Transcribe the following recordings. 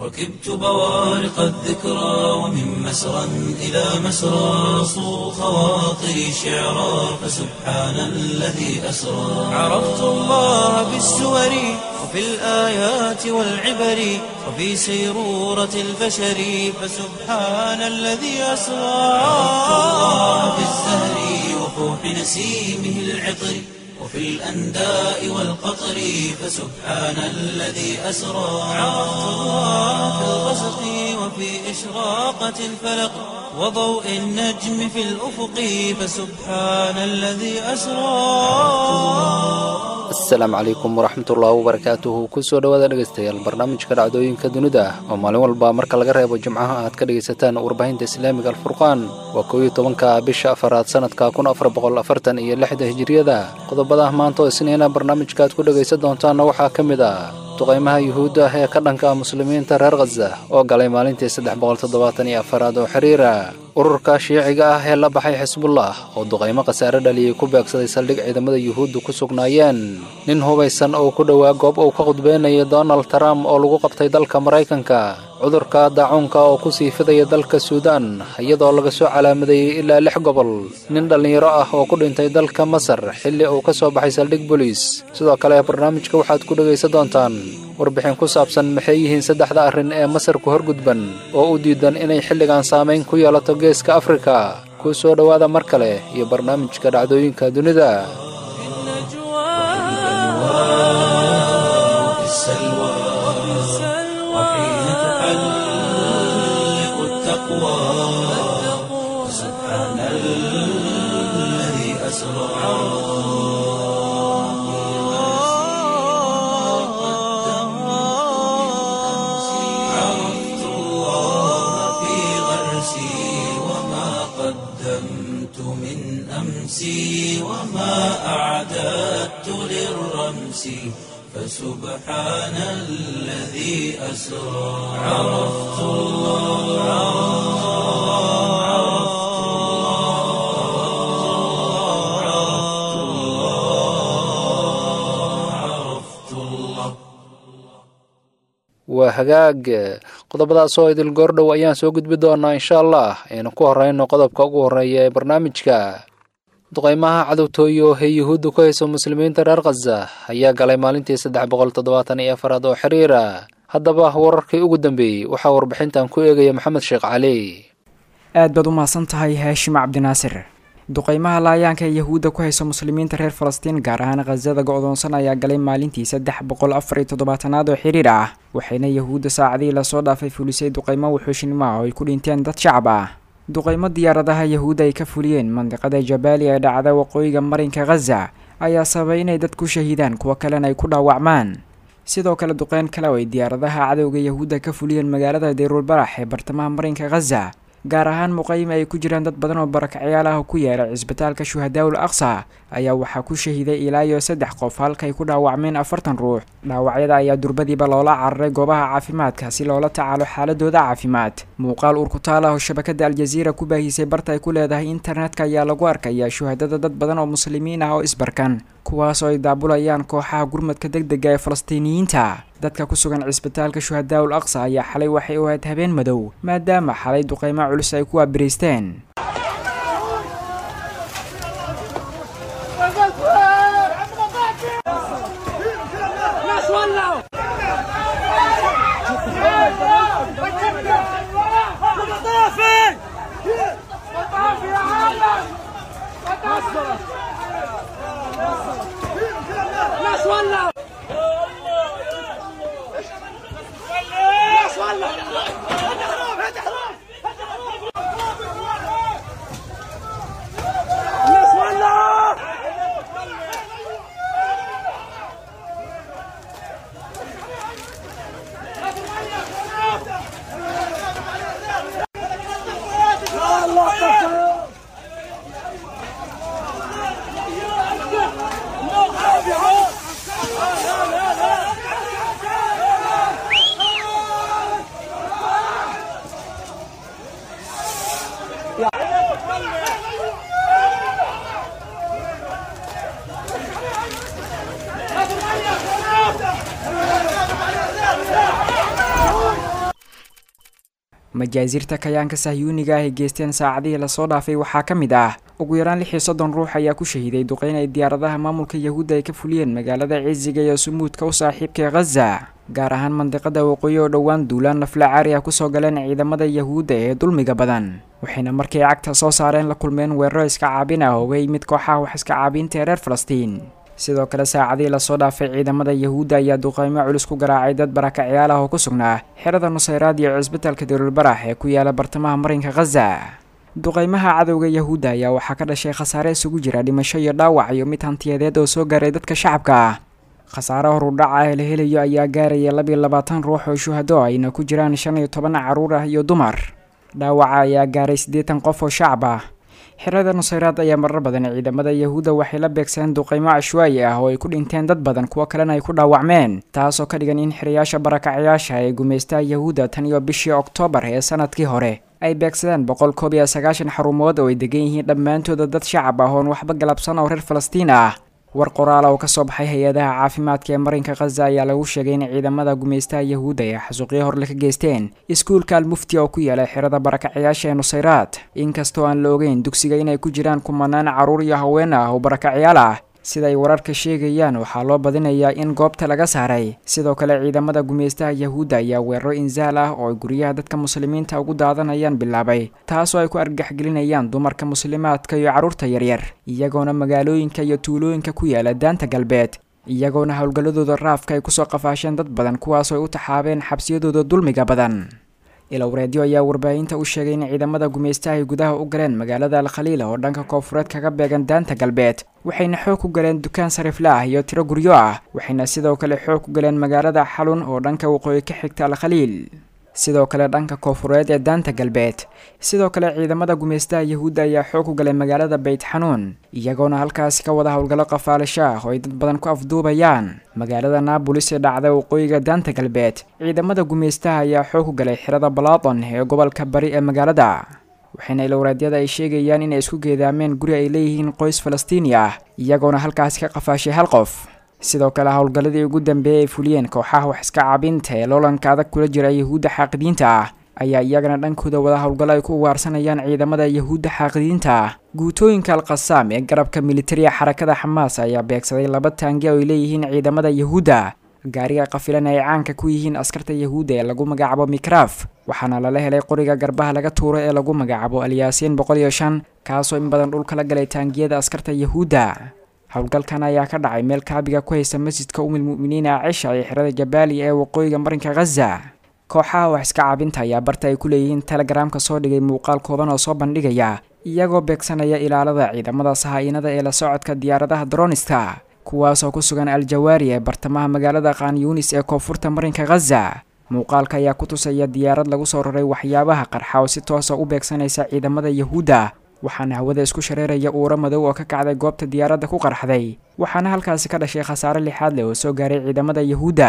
ركبت بوارق الذكرى ومن مسرى إلى مسرى صو خواطري شعرا فسبحان الذي أسرى عرفت الله بالسور وفي الآيات والعبر وفي سيرورة البشر فسبحان الذي أسرى عرفت الله بالزهر وفوح نسيمه العطر وفي الأنداء والقطر فسبحان الذي أسرى عرفت الله في الغسق وفي إشراقة الفلق وضوء النجم في الأفق فسبحان الذي أسرى asalaamu calaykum waraxmatullaahi wabarakaatuhu kusoo dhowaada dhegaystayaal barnaamijka dhacdooyinka dunida oo maalin walba marka laga reebo jimcaha aad ka dhegaysataan warbaahinta islaamiga alfurqaan waa koow iyo tobanka bisha afaraad sanadka kun afar boqol afartan iyo lixda hijiriyada qodobada maanta oo isniina barnaamijka aad ku dhegaysan doontaanna waxaa ka mid ah duqaymaha yuhuudda ee ka dhanka muslimiinta reer khaza oo galay maalintii saddex boqol toddobaatan iyo afaraad oo xiriira ururka shiiciga ah ee la baxay xisbullah oo duqaymo khasaare dhaliyay ku beegsaday saldhig ciidamada yuhuuddu ku sugnaayeen nin hubaysan oo ku dhowaa goob uu ka khudbeynayay donald trump oo lagu qabtay dalka maraykanka cudurka daacuunka oo ku sii fidaya dalka suudaan iyadoo laga soo calaamadeeyey ilaa lix gobol nin dhallinyaro ah oo ku dhintay dalka masar xilli uu ka soo baxay saldhig boliis sidoo kale barnaamijka waxaad ku dhegaysan doontaan warbixin ku saabsan maxay yihiin saddexda arrin ee masar ku horgudban oo u diidan inay xilligan saamayn ku yeelato geeska afrika kuu soo dhowaada mar kale iyo barnaamijka dhacdooyinka dunida وفي السلوى وحين تحلق التقوى سبحان الذي أسرى عرفت الله في غرسي وما قدمت من أمسي وما أعددت للرمس فسبحان الذي أسرى عرفت الله عرفت الله عرفت الله عرفت الله waa hagaag qodobadaas oo idil goordhow ayaan soo gudbi doonaa insha allah aynu ku horeyno qodobka ugu horreeya ee barnaamijka duqaymaha cadowtooyo ee yuhuudda ku hayso muslimiinta reer khaza ayaa galay maalintii saddex boqol toddobaatan iyo afaraad oo xiriira haddaba wararkii ugu dambeeyey waxaa warbixintan ku eegaya maxamed sheekh cali aad baad u mahadsan tahay haashim cabdinaasir duqaymaha laayaanka ee yahuudda ku hayso muslimiinta reer falastiin gaar ahaan khasada go-doonsan ayaa galay maalintii saddex boqol afar iyo toddobaatanaad oo xiriir ah waxayna yahuudda saacadihii lasoo dhaafay fulisay duqaymo wuxuushnimo ah oo ay ku dhinteen dad shacab ah duqaymo diyaaradaha yahuudda ay ka fuliyeen mandiqada jabaali ee dhacda waqooyiga marinka khaza ayaa sababay inay dad ku shahiidaan kuwo kalena ay ku dhaawacmaan sidoo kale duqeyn kale oo ay diyaaradaha cadowga yahuudda ka fuliyeen magaalada deyruulbarax ee bartamaha marinka khaza gaar ahaan muqayime ay ku jiraan dad badan oo barakacyaal ah oo ku yeelay cisbitaalka shuhadaawul aqsa ayaa waxaa ku shahiiday ilaa iyo saddex qof halkaay ku dhaawacmeen afartan ruux dhaawacyada ayaa durbadiiba loola cararay goobaha caafimaadka si loola tacaalo xaaladooda caafimaad muuqaal urkutaal ah oo shabakada aljaziira ku baahisay barta ay ku leedahay internetka ayaa lagu arkayaa shuhadada dad badan oo muslimiin ah oo isbarkan kuwaas oo ay daabulayaan kooxaha gurmadka deg dega ee falastiiniyiinta dadka ku sugan cisbitaalka shuhadaawul aqsa ayaa xalay waxay u ahayd habeen madow maadaama xalay duqaymo culus ay ku waabiraysteen majaasiirta kayaanka sahyuuniga ah ay geysteen saacadihii lasoo dhaafay waxaa ka mid ah ugu yaraan lix iyo soddon ruux ayaa ku shahiiday duqeyn ay diyaaradaha maamulka yahuudda ay ka fuliyeen magaalada cisiga iyo sumuudka u saaxiibka ee khaza gaar ahaan mandiqada waqooyi oo dhowaan duulaan nafla caari ah kusoo galeen ciidamada yahuudda ee dulmiga badan waxayna markay cagta soo saareen la kulmeen weeraro iska caabin ah ooga yimid kooxaha wax iska caabinta ee reer falastiin sidoo kale saacadihii lasoo dhaafay ciidamada yahuudda ayaa duqeymo culus ku garaacay dad barakacayaal ah oo ku sugnaa xerada nusayraad iyo cisbitaalka daruulbarax ee ku yaala bartamaha marinka khaza duqeymaha cadowga yahuudda ayaa waxaa ka dhashay khasaare isugu jira dhimasho iyo dhaawac iyo mid hantiyadeed oo soo gaaray dadka shacabka ah khasaare horudhaca ee la helayo ayaa gaaraya labiyo labaatan ruux oo shuhado ayna ku jiraan shan iyo toban caruur ah iyo dumar dhaawaca ayaa gaaray siddeetan qof oo shacab ah xerada nusayraad ayaa marar badan ciidamada yahuudda waxay la beegsadeen duqeymo cashwaayi ah oo ay ku dhinteen dad badan kuwo kalena ay ku dhaawacmeen taasoo ka dhigan in xirayaasha barakacayaasha ee gumaystaha yahuudda tan iyo bishii oktoobar ee sanadkii hore ay beegsadeen boqol koob iyo sagaashan xarumood oo ay degan yihiin dhammaantooda dad shacab ah oon waxba galabsan oo reer falastiin ah war qoraal oo kasoo baxay hay-adaha caafimaadka ee marinka khaza ayaa lagu sheegay in ciidamada gumaystaha yahuudda ay xasuuqyo horle ka geysteen iskuulka almufti oo ku yaala xerada barakacayaasha ee nusayraad inkastoo aan la ogeyn dugsiga inay ku jiraan kumanaan carruur iyo haween ah oo barakacayaal ah sida ay wararka sheegayaan waxaa loo badinayaa in goobta laga saaray sidoo kale ciidamada gumaystaha yahuudda ayaa weeraro insaal ah oo ay guryaha dadka muslimiinta ugu daadanayaan bilaabay taasoo ay ku argagaxgelinayaan dumarka muslimaadka iyo carruurta yaryar iyagoona magaalooyinka iyo tuulooyinka ku yaala daanta galbeed iyagoona howlgalladooda raafka ay kusoo qafaasheen dad badan kuwaasoo ay u taxaabeen xabsiyadooda dulmiga badan ilowreedyo ayaa warbaahinta u sheegay in ciidamada gumaystaha ay gudaha u galeen magaalada alkhaliila oo dhanka koonfureed kaga beegan daanta galbeed waxayna xoog ku galeen dukaan sarifla ah iyo tiro guryo ah waxayna sidoo kale xoog ku galeen magaalada xalun oo dhanka waqooyi ka xigta alkhaliil sidoo kale dhanka koonfureed ee daanta galbeed sidoo kale ciidamada gumaystaha yahuudda ayaa xoog ku galay magaalada beyt xanuun iyagoona halkaasi ka wada howlgallo qafaalasho ah oo ay dad badan ku afduubayaan magaalada naabolis ee dhacda waqooyiga daanta galbeed ciidamada gumaystaha ayaa xoog ku galay xirada balaadon ee gobolka bari ee magaalada waxayna ilowraadyada ay sheegayaan inay isku geedaameen guri ay leeyihiin qoys falastiini ah iyagoona halkaasi ka qafaashay hal qof sidoo kale howlgalladii ugu dambeeyay ay fuliyeen kooxaha wax iska caabinta ee loolanka adag kula jira yahuudda xaaqidiinta ah ayaa iyagana dhankooda wada howlgallo ay ku ugaarsanayaan ciidamada yahuudda xaaqidiinta ah guutooyinka alkhasaam ee garabka militariga xarakada xamaas ayaa beegsaday laba taangi oo ay leeyihiin ciidamada yahuudda gaariga qafilan ay caanka ku yihiin askarta yahuudda ee lagu magacaabo mikraaf waxaana lala helay qoriga garbaha laga tuuro ee lagu magacaabo alyaasiin boqol iyo shan kaasoo in badan dhulka la galay taangiyada askarta yahuudda howlgalkan ayaa ka dhacay meel kaabiga ku haysta masjidka umil mu'miniina cisha ee xerada jabaaliya ee waqooyiga marinka khaza kooxaha wax iska caabinta ayaa barta ay ku leeyihiin telegaraamka soo dhigay muuqaal kooban oo soo bandhigaya iyagoo beegsanaya ilaalada ciidamada sahaa-inada ee la socodka diyaaradaha droniska kuwaasoo ku sugan al-jawaari ee bartamaha magaalada khan yunis ee koonfurta marinka khaza muuqaalka ayaa ku tusaya diyaarad lagu soo raray waxyaabaha qarxa oo si toosa u beegsanaysa ciidamada yahuudda waxaana hawada isku shareeraya uuro madow oo ka kacday goobta diyaaradda ku qarxday waxaana halkaasi ka dhashay khasaare lixaad leh oo soo gaaray ciidamada yahuudda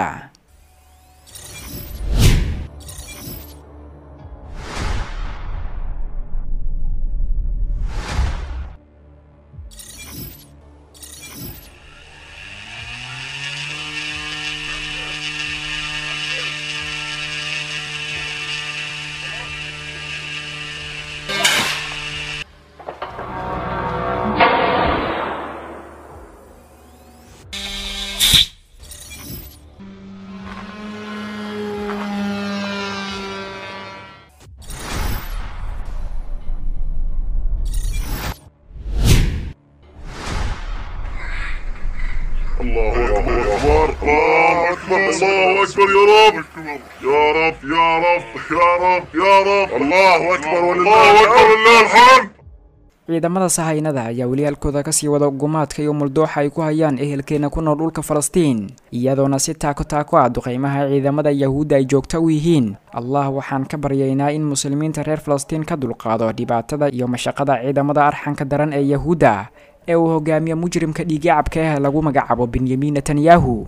الله أكبر الله أكبر الله أكبر يا رب يا رب يا رب يا رب يا رب الله أكبر ولله أكبر ولله الحمد ciidamada sahaynada ayaa weli halkooda kasii wada gumaadka iyo muldooxa ay ku hayaan ehelkeena ku nool dhulka falastiin iyadoona si taako taako ah duqeymaha ciidamada yahuudda ay joogto u yihiin allah waxaan ka baryaynaa in muslimiinta reer falastiin ka dulqaado dhibaatada iyo mashaqada ciidamada arxanka daran ee yahuudda ee uu hogaamiyo mujrimka dhiiggacabka ah lagu magacaabo benyamin netanyahu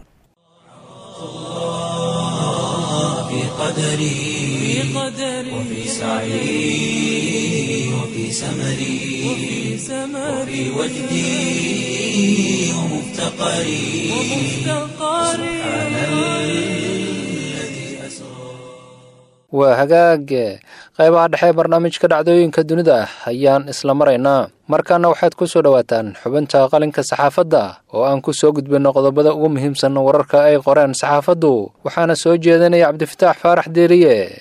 في قدري وفي سعي وفي سمري وفي وجدي ومفتقري سبحان الذي أسرى waa hagaage qaybaha dhexe barnaamijka dhacdooyinka dunida ayaan isla maraynaa markaana waxaad ku soo dhowaataan xubinta qalinka saxaafadda oo aan ku soo gudbinno qodobada ugu muhiimsan wararka ay qoreen saxaafaddu waxaana soo jeedinaya cabdifataax faarax deeriye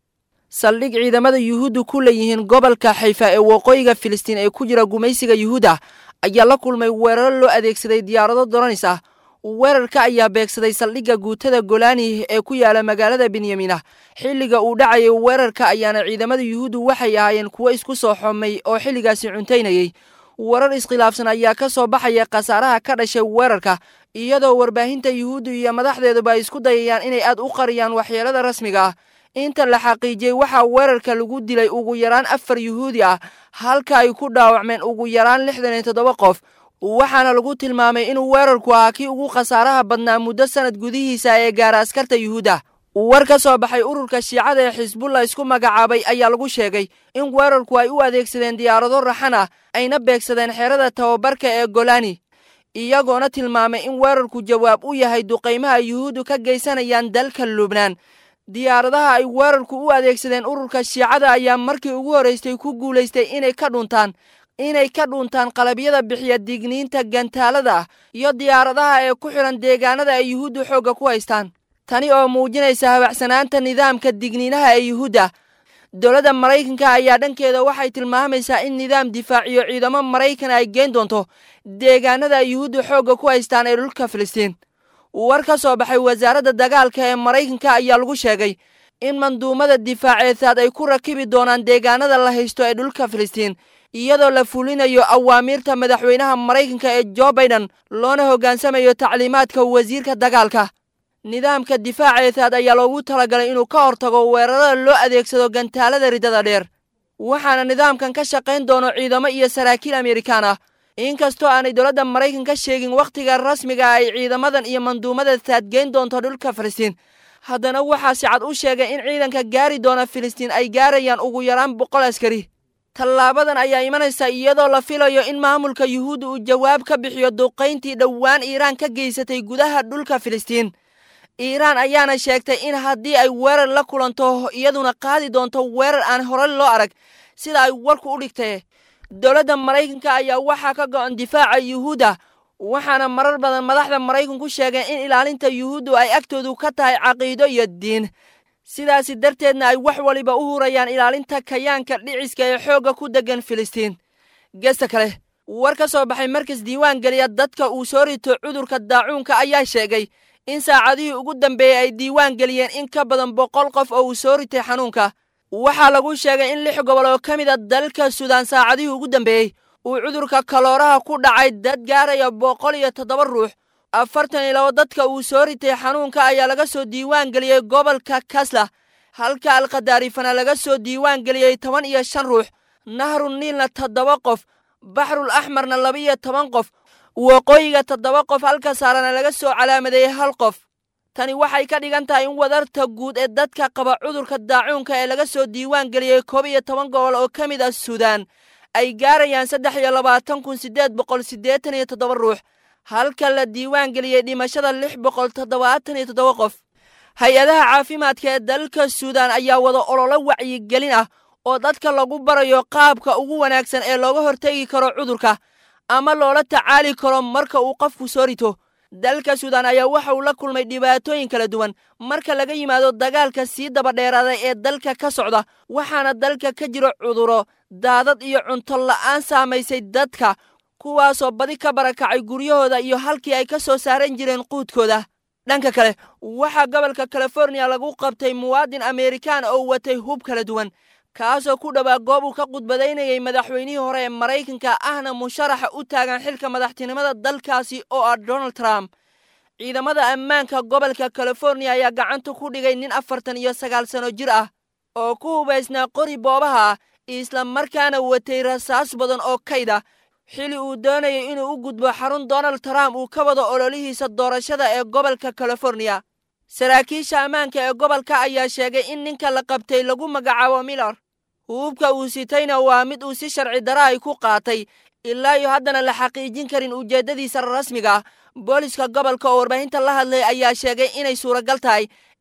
saldhig ciidamada yuhuuddu ku leeyihiin gobolka xayfa ee waqooyiga filistiin ee ku jira gumaysiga yuhuudda ayaa la kulmay weeraro loo adeegsaday diyaarado doronis ah weerarka ayaa beegsaday saldhigga guutada golani ee ku yaala magaalada benyamina xilliga uu dhacayay weerarka ayaana ciidamada yuhuuddu waxay ahaayeen kuwo isku soo xomay oo xilligaasi cuntaynayay warar iskhilaafsan ayaa ka soo baxaya khasaaraha ka dhashay weerarka iyadoo warbaahinta yuhuuddu iyo madaxdeeduba ay isku dayayaan inay aad u qariyaan waxyeelada rasmiga ah inta la xaqiijiyey waxaa weerarka lagu dilay ugu yaraan afar yuhuudi ah halka ay ku dhaawacmeen ugu yaraan lixdan iyo toddoba qof waxaana lagu tilmaamay inuu weerarku ahaa kii ugu khasaaraha badnaa muddo sanad gudihiisa ee gaara askarta yuhuudda war ka soo baxay ururka shiicada ee xisbullah isku magacaabay ayaa lagu sheegay in weerarku ay u adeegsadeen diyaarado raxan ah ayna beegsadeen xerada tababarka ee golani iyagoona tilmaamay in weerarku jawaab u yahay duqaymaha yuhuuddu ka geysanayaan dalka lubnaan diyaaradaha ay weerarku u adeegsadeen ururka shiicada ayaa markii ugu horraystay ku guulaystay inay ka dhuntaan inay ka dhuntaan qalabyada bixiya digniinta gantaalada ah iyo diyaaradaha ee ku xidhan deegaanada ay yuhuuddu xoogga ku haystaan tani oo muujinaysa habacsanaanta nidaamka digniinaha ee yuhuudda dowladda maraykanka ayaa dhankeeda waxay tilmaamaysaa in nidaam difaaciyo ciidamo maraykan ay geen doonto deegaanada ay yuhuuddu xoogga ku haystaan ee dhulka filistiin war ka soo baxay wasaaradda dagaalka ee maraykanka ayaa lagu sheegay in manduumada difaaceedsaad ay ku rakibi doonaan deegaanada la haysto ee dhulka filistiin iyadoo la fulinayo awaamiirta madaxweynaha maraykanka ee jo baiden loona hoggaansamayo tacliimaadka wasiirka dagaalka nidaamka difaaceedsaad ayaa loogu talagalay inuu ka hortago weerarada loo adeegsado gantaalada riddada dheer waxaana nidaamkan ka shaqayn doono ciidamo iyo saraakiil amerikaan ah inkastoo aanay dowladda maraykan ka sheegin wakhtiga rasmiga ay ciidamadan iyo manduumada saadgeyn doonto dhulka filistiin haddana waxaa si cad u sheegay in ciidanka gaari doona filistiin ay gaarayaan ugu yaraan boqol askari tallaabadan ayaa imanaysa iyadoo la filayo in maamulka yuhuudda uu jawaab ka bixiyo duqayntii dhowaan iiraan ka geysatay gudaha dhulka filistiin iiraan ayaana sheegtay in haddii ay weerar la kulanto iyaduna qaadi doonto weerar aan hore loo arag sida ay warku u dhigtay dowladda maraykanka ayaa waxaa ka go'an difaaca yuhuudda waxaana marar badan madaxda maraykanku sheegeen in ilaalinta yuhuuddu ay agtoodu ka tahay caqiido iyo diin sidaasi darteedna ay wax waliba u hurayaan ilaalinta kayaanka dhiciska ee xoogga ku deggan filistiin gesta kale war ka soo baxay markas diiwaan geliya dadka uu soo rito cudurka daacuunka ayaa sheegay in saacadihii ugu dambeeyey ay diiwaan geliyeen in ka badan boqol qof oo uu soo ritay xanuunka waxaa lagu sheegay in lix gobol oo ka mid a dalka suudaan saacadihii ugu dambeeyey uu cudurka kalooraha ku dhacay dad gaaraya boqol iyo toddoba ruux afartan iyo labo dadka uu soo ritay xanuunka ayaa laga soo diiwaan geliyey gobolka kasla halka alkhadaarifana laga soo diiwaan geliyey toban iyo shan ruux nahru niilna toddoba qof baxrul axmarna laba-iyo toban qof waqooyiga toddoba qof halka saarana laga soo calaamadeeyey hal qof tani waxay ka dhigan tahay in wadarta guud ee dadka qaba cudurka daacuunka ee laga soo diiwaan geliyey koob iyo toban gobol oo ka mid ah suudaan ay gaarayaan saddex iyo labaatan kun siddeed boqol siddeetan iyo toddoba ruux halka la diiwaan geliyey dhimashada lix boqol toddobaatan iyo toddoba qof hay-adaha caafimaadka ee dalka suudaan ayaa wada ololo wacyigelin ah oo dadka lagu barayo qaabka ugu wanaagsan ee looga hortegi karo cudurka ama loola tacaali karo marka uu qofku soo rito dalka suudaan ayaa waxa uu la kulmay dhibaatooyin kala duwan marka laga yimaado dagaalka sii dabadheeraaday ee dalka ka socda waxaana dalka ka jiro cuduro daadad iyo cunto la'aan saamaysay dadka kuwaasoo badi ka barakacay guryahooda iyo halkii ay ka soo saaran jireen quudkooda dhanka kale waxaa gobolka californiya lagu qabtay muwaadin amerikaan oo watay hub kala duwan kaasoo ku dhowaa goob uu ka khudbadaynayay madaxweynihii hore ee maraykanka ahna musharaxa u taagan xilka madaxtinimada dalkaasi oo ah donald trump ciidamada ammaanka gobolka californiya ayaa gacanta ku dhigay nin afartan iyo sagaal sano jir ah oo ku hubaysnaa qori boobaha ah isla markaana watay rasaas badan oo kayd ah xili uu doonayay inuu u gudbo xarun donald trump uu ka wado ololihiisa doorashada ee gobolka californiya saraakiisha ammaanka ee gobolka ayaa sheegay in ninka la qabtay lagu magacaabo miller hububka uu sitayna waa mid uu si sharci dara ay ku qaatay ilaa iyo haddana la xaqiijin karin ujeeddadiisa rasmiga ah booliska gobolka oo warbaahinta la hadlay ayaa sheegay inay suuragal tahay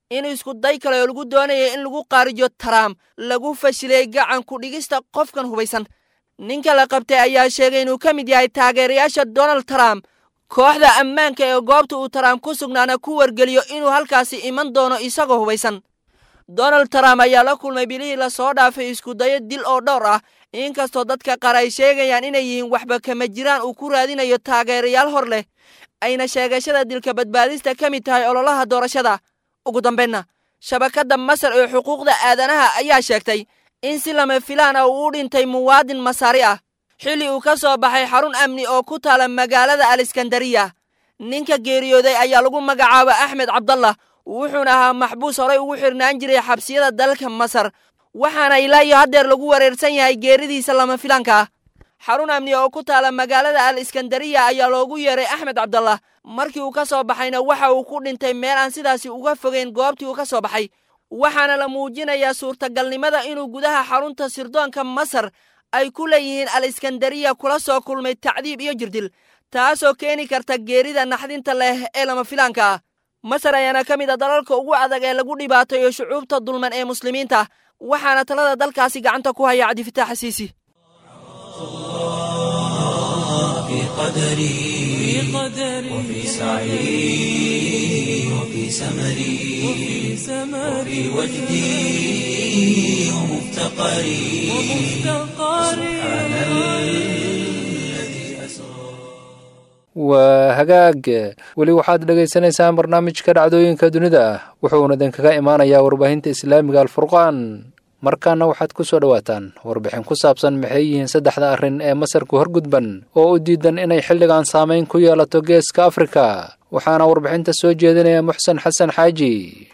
in iskuday kale oo lagu doonaya in lagu qaarijo taraam lagu fashilay gacan ku dhigista qofkan hubaysan ninka la qabtay ayaa sheegay inuu ka mid yahay taageerayaasha donald trump kooxda ammaanka ee goobta uu trump ku sugnaana ku wargeliyo inuu halkaasi iman doono isagoo hubaysan donald trump ayaa la kulmay bilihii lasoo dhaafay iskudayo dil oo dhowr ah inkastoo dadka qaar ay sheegayaan inay yihiin waxba kama jiraan uu ku raadinayo taageerayaal hor leh ayna sheegashada dilka badbaadista ka mid tahay ololaha doorashada ugu dambaynna shabakadda masar ee xuquuqda aadanaha ayaa sheegtay in si lama filaan ah uu u dhintay muwaadin masaari ah xilli uu ka soo baxay xarun amni oo ku taala magaalada aliskandariya ninka geeriyooday ayaa lagu magacaaba axmed cabdallah wuxuuna ahaa maxbuus horay ugu xirnaan jiray xabsiyada dalka masar waxaana ilaa iyo haddeer lagu wareersan yahay geeridiisa lama filaanka ah xarun amni oo ku taala magaalada al iskandariya ayaa loogu yeeray axmed cabdallah markii uu ka soo baxayna waxa uu ku dhintay meel aan sidaasi uga fogeyn goobtii uu ka soo baxay waxaana la muujinayaa suurtagalnimada inuu gudaha xarunta sirdoonka masar ay ku leeyihiin al iskandariya kula soo kulmay tacdiib iyo jirdil taasoo keeni karta geerida naxdinta leh ee lama filaanka ah masar ayaana ka mid a dalalka ugu adag ee lagu dhibaatayo shucuubta dulman ee muslimiinta waxaana talada dalkaasi gacanta ku haya cabdifitaax xasiisi في قدري وفي سعي وفي سمري وفي وجدي ومفتقري سبحان الذي أسرى waa hagaag weli waxaad dhagaysanaysaan barnaamijka dhacdooyinka dunida wuxuuna idinkaga imaanayaa warbaahinta islaamiga alfurqaan markaana waxaad ku soo dhowaataan warbixin ku saabsan maxay yihiin saddexda arrin ee masarku horgudban oo u diidan inay xilligan saamayn ku yeelato geeska afrika waxaana warbixinta soo jeedinaya muxsen xasan xaaji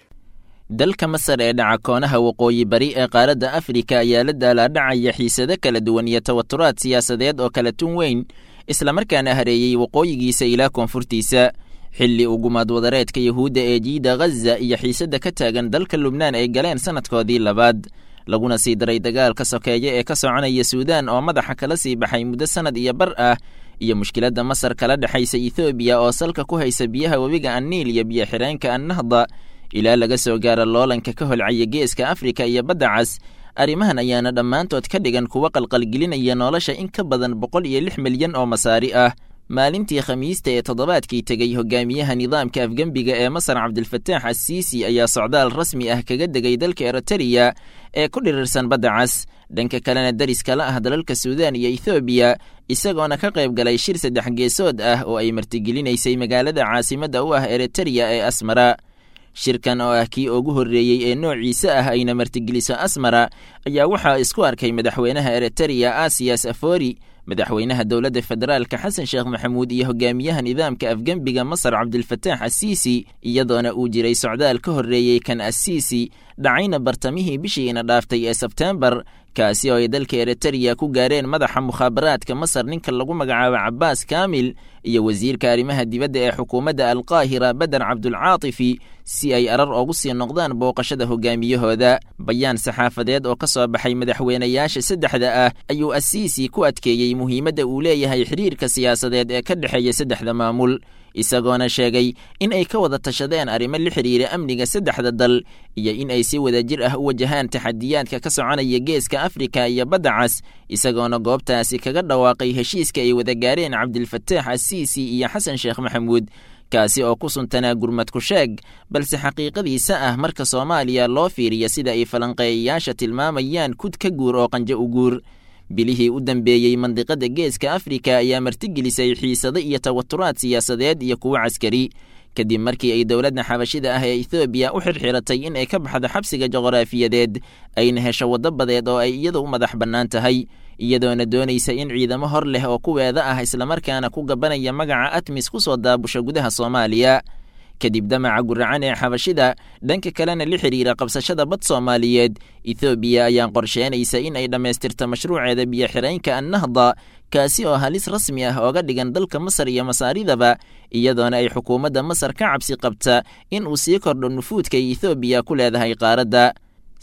dalka masar ee dhaca koonaha waqooyi bari ee qaaradda afrika ayaa la daalaadhacaya xiisado kala duwan iyo tawaturaad siyaasadeed oo kala tun weyn islamarkaana hareeyey waqooyigiisa ilaa koonfurtiisa xilli uu gumaad wadareedka yuhuudda ee jiida ghaza iyo xiisadda ka taagan dalka lubnaan ay galeen sannadkoodii labaad laguna sii daray dagaalka sokeeye ee ka soconaya suudaan oo madaxa kala sii baxay muddo sannad iyo bar ah iyo mushkiladda masar kala dhexaysa ethoobiya oo salka ku haysa biyaha webiga anniil iyo biyo xidheenka annahda ilaa laga soo gaaro loolanka ka holcaya geeska afrika iyo badda cas arrimahan ayaana dhammaantood ka dhigan kuwa qalqalgelinaya nolosha in ka badan boqol iyo lix milyan oo masaari ah maalintii khamiista ee toddobaadkii tegey hogaamiyaha nidaamka afgembiga ee masar cabdilfataax assiisi ayaa socdaal rasmi ah kaga degay dalka eritariya ee ku dhirirsan badda cas dhanka kalena dariskala ah dalalka suudaan iyo ethoobiya isagoona ka qayb galay shir saddex geesood ah oo ay martigelinaysay magaalada caasimadda u ah eritariya ee asmara shirkan oo ah kii ugu horreeyey ee noociisa ah ayna martigeliso asmara ayaa waxaa isku arkay madaxweynaha eritariya asiyas afori madaxweynaha dowladda federaalka xasan sheekh maxamuud iyo hogaamiyaha nidaamka afgembiga masar cabdilfataax assiisi iyadoona uu jiray socdaal ka horreeyey kan assiisi dhacayna bartamihii bishiina dhaaftay ee sebteembar kaasi oo ay dalka eritariya ku gaareen madaxa mukhaabaraadka masar ninka lagu magacaabo cabaas kaamil iyo wasiirka arrimaha dibadda ee xukuumadda alqaahira beder cabdulcaatifi si ay arar ugu sii noqdaan booqashada hogaamiyahooda bayaan saxaafadeed oo ka soo baxay madaxweynayaasha saddexda ah ayuu assiisi ku adkeeyey muhiimadda uu leeyahay xidhiirka siyaasadeed ee ka dhexeeya saddexda maamul isagoona sheegay in ay ka wada tashadeen arrimo la xidhiira amniga saddexda dal iyo in ay si wadajir ah u wajahaan taxadiyaadka ka soconaya geeska afrika iyo badda cas isagoona goobtaasi kaga dhawaaqay heshiiska ay wada gaareen cabdilfataax assiisi iyo xasan sheekh maxamuud kaasi oo ku suntanaa gurmad ku sheeg balse xaqiiqadiisa ah marka soomaaliya loo fiiriya sida ay falanqeeyayaasha tilmaamayaan kud ka guur oo qanjo u guur bilihii u dambeeyey mandiqada geeska afrika ayaa martigelisay xiisado iyo tawaturaad siyaasadeed iyo kuwo caskari kadib markii ay dowladda xabashida ah ee ethoobiya u xirxiratay in ay ka baxdo xabsiga juqraafiyadeed ayna hesho waddo badeed oo ay iyadu u madax bannaan tahay iyadoona doonaysa in ciidamo hor leh oo kuweeda ah islamarkaana ku gabanaya magaca atmis ku soo daabusho gudaha soomaaliya kadib damaca guracan ee xabashida dhanka kalena la xidhiira qabsashada bad soomaaliyeed ethoobiya ayaan qorsheynaysa in ay dhammaystirto mashruuceeda biyo xidhaynka annahda kaasi oo halis rasmi ah ooga dhigan dalka masar iyo masaaridaba iyadoona ay xukuumadda masar ka cabsi qabta in uu sii kordho nufuudka ay ethoobiya ku leedahay qaaradda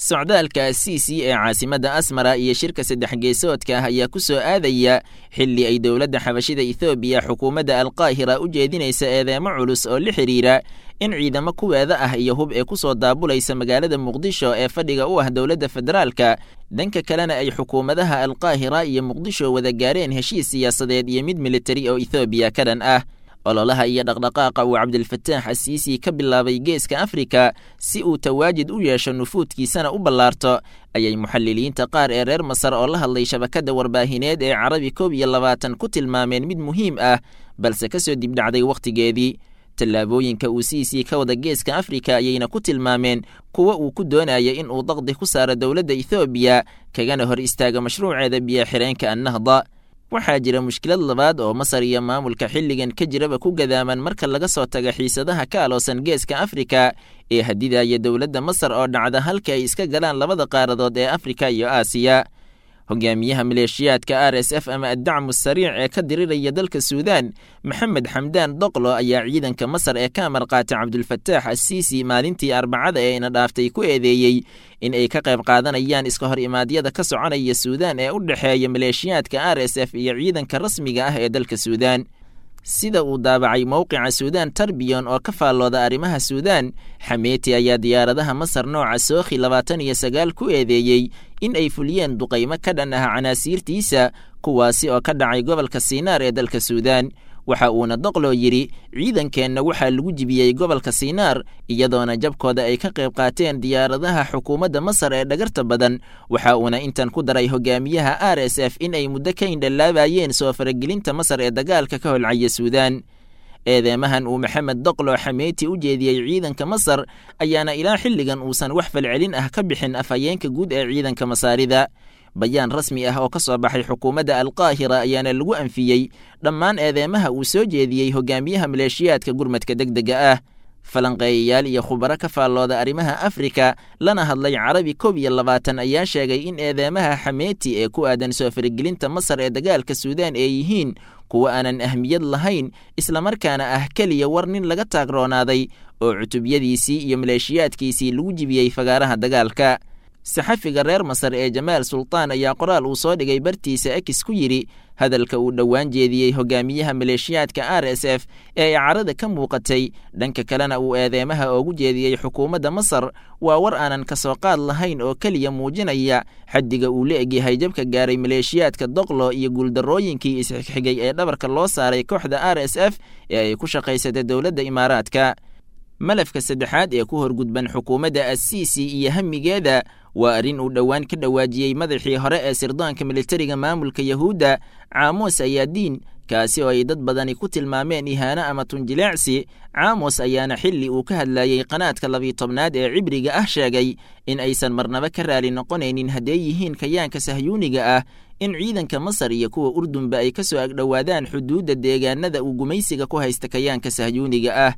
socdaalka asiisi ee caasimadda asmara iyo shirka saddex geesoodka ah ayaa ku soo aadaya xilli ay dowladda xabashida ethoobiya xukuumadda alqaahira u jeedinaysa eedeemo culus oo la xidhiira in ciidamo kuweeda ah iyo hub ee ku soo daabulaysa magaalada muqdisho ee fadhiga u ah dowladda federaalka dhanka kalena ay xukuumadaha alqaahira iyo muqdisho wada gaareen heshiis siyaasadeed iyo mid militari oo ethoobiya ka dhan ah ololaha iyo dhaqdhaqaaqa uu cabdilfataax asiisi ka bilaabay geeska afrika si uu tawaajid u yeesho nufuudkiisana u ballaarto ayay muxaliliinta qaar ee reer masar oo la hadlay shabakadda warbaahineed ee carabi koob iyo labaatan ku tilmaameen mid muhiim ah balse ka soo dibdhacday wakhtigeedii tallaabooyinka uu siisii ka wada geeska afrika ayayna ku tilmaameen kuwa uu ku doonaya in uu daqdi ku saaro dowladda ethoobiya kagana hor istaaga mashruuceeda biyo-xireenka annahda waxaa jira mushkilad labaad oo masar iyo maamulka xilligan ka jiraba ku gadaaman marka laga soo taga xiisadaha ka aloosan geeska afrika ee hadidaya dowladda masar oo dhacda halka ay iska galaan labada qaaradood ee afrika iyo aasiya hogaamiyaha maleeshiyaadka r s f ama addacmu sariic ee ka diriraya dalka suudan maxamed xamdaan doqlo ayaa ciidanka masar ee ka amar qaatay cabdulfataax asiisi maalintii arbacada ee ina dhaaftay ku eedeeyey in ay ka qayb qaadanayaan iska hor imaadyada ka soconaya suudan ee u dhexeeya maleeshiyaadka r s f iyo ciidanka rasmiga ah ee dalka suudan sida uu daabacay mowqica suudan tarbiyon oo ka faallooda arrimaha suudan xameeti ayaa diyaaradaha masar nooca sookhi labaatan iyo sagaal ku eedeeyey in ay fuliyeen duqaymo ka dhan ah canaasiirtiisa kuwaasi oo ka dhacay gobolka siinaar ee dalka suudan waxa uuna doqloo yidhi ciidankeenna waxaa lagu jibiyey gobolka siinaar iyadoona jabkooda ay ka qayb qaateen diyaaradaha xukuumadda masar ee dhagarta badan waxa uuna intan ku daray hogaamiyaha r s f in ay muddo ka indhalaabayeen soo faragelinta masar ee dagaalka ka holcaya suudan eedeemahan uu maxamed doqlo xameeti u jeediyey ciidanka masar ayaana ilaa xilligan uusan wax falcelin ah ka bixin afhayeenka guud ee ciidanka masaarida bayaan rasmi ah oo ka soo baxay xukuumadda alqaahira ayaana lagu anfiyey dhammaan eedeemaha uu soo jeediyey hogaamiyaha maleeshiyaadka gurmadka deg dega ah falanqeeyayaal iyo khubaro ka faallooda arrimaha afrika lana hadlay carabi koob iyo labaatan ayaa sheegay in eedeemaha xameeti ee ku aadan soo faragelinta masar ee dagaalka suudan ay yihiin kuwa aanan ahmiyad lahayn islamarkaana ah keliya war nin laga taagroonaaday oo cutubyadiisii iyo maleeshiyaadkiisii lagu jibiyey fagaaraha dagaalka saxafiga reer masar ee jamaal sultaan ayaa qoraal uu soo dhigay bartiisa ekis ku yidhi hadalka uu dhowaan jeediyey hogaamiyaha maleeshiyaadka r s f ee ay carada ka muuqatay dhanka kalena uu eedeemaha oogu jeediyey xukuumadda masar waa war aanan ka soo qaad lahayn oo keliya muujinaya xaddiga uu la egyahay jabka gaaray maleeshiyaadka doqlo iyo guuldarrooyinkii isxigxigay ee dhabarka loo saaray kooxda r s f ee ay ku shaqaysatay dowladda imaaraadka malafka saddexaad ee ku horgudban xukuumadda asiisi iyo hamigeeda waa arrin uu dhowaan ka dhawaajiyey madaxii hore ee sirdoonka militariga maamulka yahuudda caamos ayaadiin kaasi oo ay dad badani ku tilmaameen ihaano ama tunjileecsi caamos ayaana xilli uu ka hadlayey qanaadka labiyi tobnaad ee cibriga ah sheegay in aysan marnaba ka raali noqonaynin hadday yihiin kayaanka sahyuuniga ah in ciidanka masar iyo kuwa urdunba ay ka soo agdhowaadaan xuduudda deegaanada uu gumaysiga ku haysta kayaanka sahyuuniga ah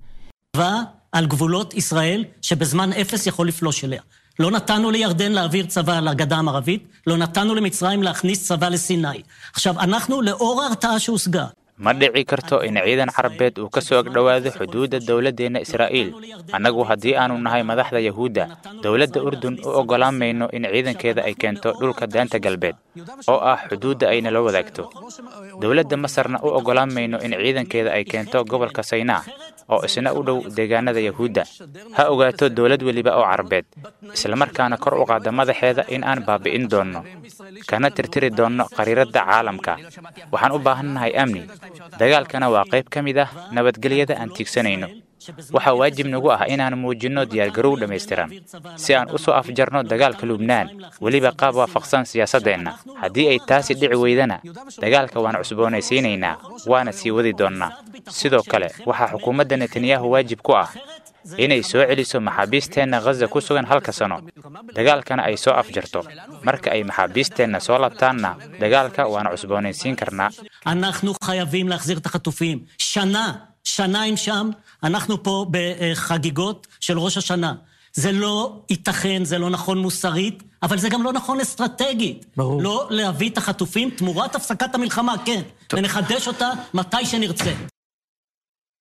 על גבולות ישראל, שבזמן אפס יכול לפלוש אליה. לא נתנו לירדן להעביר צבא לגדה המערבית, לא נתנו למצרים להכניס צבא לסיני. עכשיו, אנחנו, לאור ההרתעה שהושגה, ma dhici karto in ciidan carabeed uu ka soo agdhowaado xuduudda dowladdeenna israa'iil annagu haddii aanu nahay madaxda yahuudda dowladda urdun u oggolaan mayno in ciidankeeda ay keento dhulka daanta galbeed oo ah xuduudda ay nala wadaagto dowladda masarna u oggolaan mayno in ciidankeeda ay keento gobolka saynaa oo isna u dhow deegaanada yahuudda ha ogaato dowlad weliba oo carabeed islamarkaana kor u qaada madaxeeda in aan baabi'in doonno kana tirtiri doonno qariiradda caalamka waxaan u baahannahay amni dagaalkana waa qayb ka mid ah nabadgelyada aan tiigsanayno waxaa waajib nagu ah inaan muujinno diyaargarow dhammaystiran si aan u soo afjarno dagaalka lubnaan weliba qaab waafaqsan siyaasaddeenna haddii ay taasi dhici weydana dagaalka waan cusboonaysiinaynaa waana sii wadi doonnaa sidoo kale waxaa xukuumadda netanyahu waajib ku ah inay soo celiso maxaabiisteenna ghaza ku sugan halka sano dagaalkana ay soo afjarto marka ay maxaabiisteenna soo labtaanna dagaalka waan cusboonaysiin karnaa אנחנו חייבים להחזיר את החטופים. שנה, שנה הם שם, אנחנו פה בחגיגות של ראש השנה. זה לא ייתכן, זה לא נכון מוסרית, אבל זה גם לא נכון אסטרטגית. ברור. לא להביא את החטופים תמורת הפסקת המלחמה, כן. ונחדש אותה מתי שנרצה.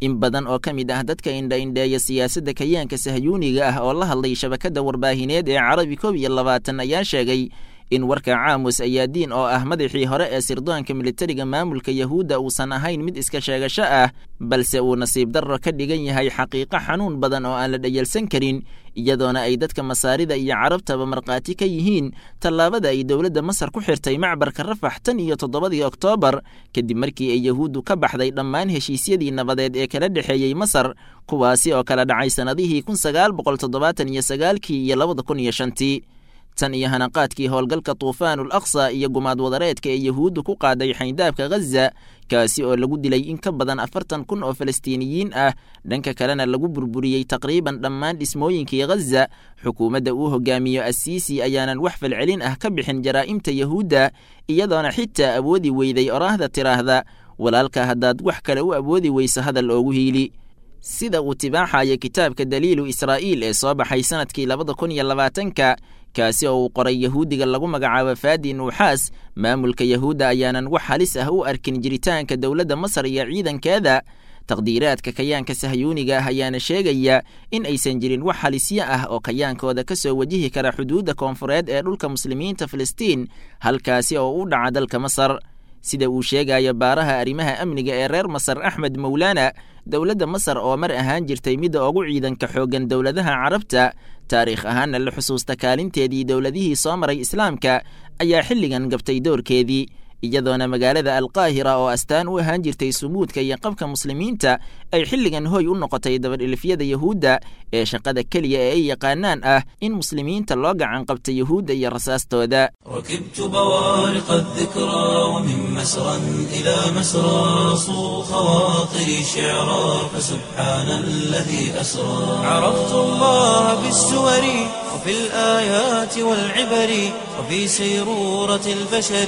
in badan oo ka mid ah dadka indha-indheeya siyaasadda kayaanka sahyuuniga ah oo la hadlay shabakadda warbaahineed ee carabi koob iyo labaatan ayaa sheegay in warka caamus ayaadiin oo ah madaxii hore ee sirdoonka militariga maamulka yahuudda uusan ahayn mid iska sheegasho ah balse uu nasiib darro ka dhigan yahay xaqiiqo xanuun badan oo aan la dhayalsan karin iyadoona ay dadka masaarida iyo carabtaba markhaati ka yihiin tallaabada ay dowladda masar ku xirtay macbarka rafax tan iyo toddobadii oktoobar kadib markii ay yahuuddu ka baxday dhammaan heshiisyadii nabadeed ee kala dhexeeyey masar kuwaasi oo kala dhacay sannadihii kun sagaal boqol toddobaatan iyo sagaalkii iyo labada kun iyo shantii tan iyo hanaqaadkii howlgalka tuufaanul aqsa iyo gumaad wadareedka ee yahuuddu ku qaaday xayndaabka ghaza kaasi oo lagu dilay in ka badan afartan kun oo falastiiniyiin ah dhanka kalena lagu burburiyey taqriiban dhammaan dhismooyinkii ghaza xukuumadda uu hogaamiyo assiisi ayaanan wax falcelin ah ka bixin jaraa'imta yahuudda iyadoona xitaa awoodi weyday oraahda tiraahda walaalka haddaad wax kale u awoodi weyso hadal oogu hiili sida uu tibaaxaya kitaabka daliilu israa'iil ee soo baxay sannadkii labada kun iyo labaatanka kaasi oo uu qoray yahuudiga lagu magacaabo faadi nuuxaas maamulka yahuudda ayaanan wax halis ah u arkin jiritaanka dowladda masar iyo ciidankeeda taqdiiraadka kayaanka sahyuuniga ah ayaana sheegaya in aysan jirin wax halisyo ah oo kayaankooda ka soo wajihi kara xuduudda koonfureed ee dhulka muslimiinta filistiin halkaasi oo u dhaca dalka masar sida uu sheegayo baaraha arrimaha amniga ee reer masar axmed mawlaana dowladda masar oo mar ahaan jirtay midda ugu ciidanka xooggan dowladaha carabta taariikh ahaanna la xusuusta kaalinteedii dowladihii soo maray islaamka ayaa xilligan gabtay doorkeedii iyadoona magaalada alqaahira oo astaan u ahaan jirtay sumuudka iyo qabka muslimiinta ay xilligan hoy u noqotay dabadhilifyada yahuudda ee shaqada keliya ee ay yaqaanaan ah in muslimiinta loo gacan qabta yahuudda iyo rasaastooda ركبت بوارق الذكرى ومن مسرى إلى مسرى صو خواطري شعرا فسبحان الذي أسرى عرفت الله بالسور وفي الآيات والعبر وفي سيرورة البشر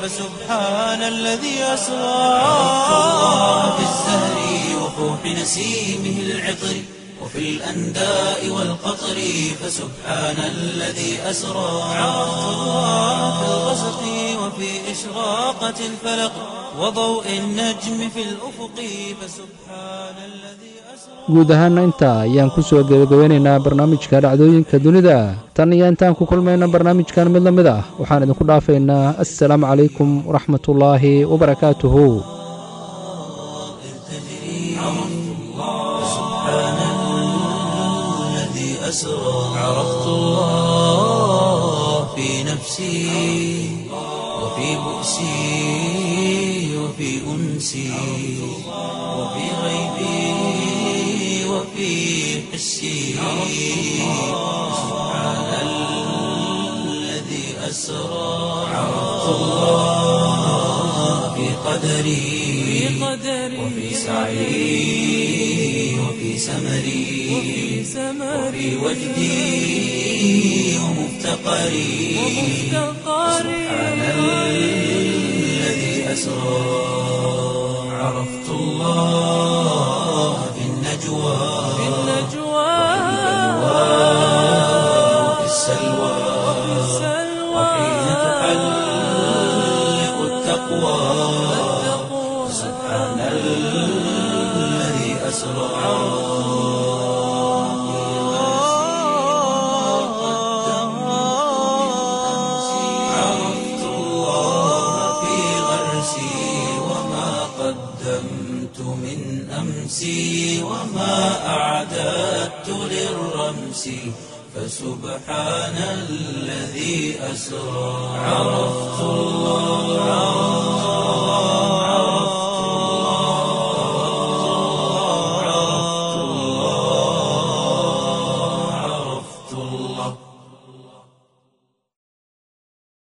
فسبحان الذي أسرى عرفت الله بالزهر وفوح نسيمه العطر وفي الأنداء والقطر فسبحان الذي أسرى عرفت الله في الغسق وفي إشراقة الفلق وضوء النجم في الأفق فسبحان الذي أسرى guud ahaana intaa ayaan ku soo gebagabeynaynaa barnaamijka dhacdooyinka dunida tan iyo intaan ku kulmayna barnaamijkan mid la mid ah waxaan idinku dhaafaynaa assalaamu calaykum waraxmatullaahi wabarakaatuhu الذي أسرى عرفت الله في نفسي وفي بؤسي وفي أنسي وفي غيبي وفي حسي سبحان الذي أسرى عرفت الله في قدري وفي سعي وفي سمري وفي وجدي ومفتقري سبحان الذي أسرى عرفت الله في النجوى وفي السلوى وحين تحلق التقوى سبحان الذي أسرى عرفت الله في غرسي وما قدمت من أمسي وما أعددت للرمس فسبحان الذي أسرى عرفت الله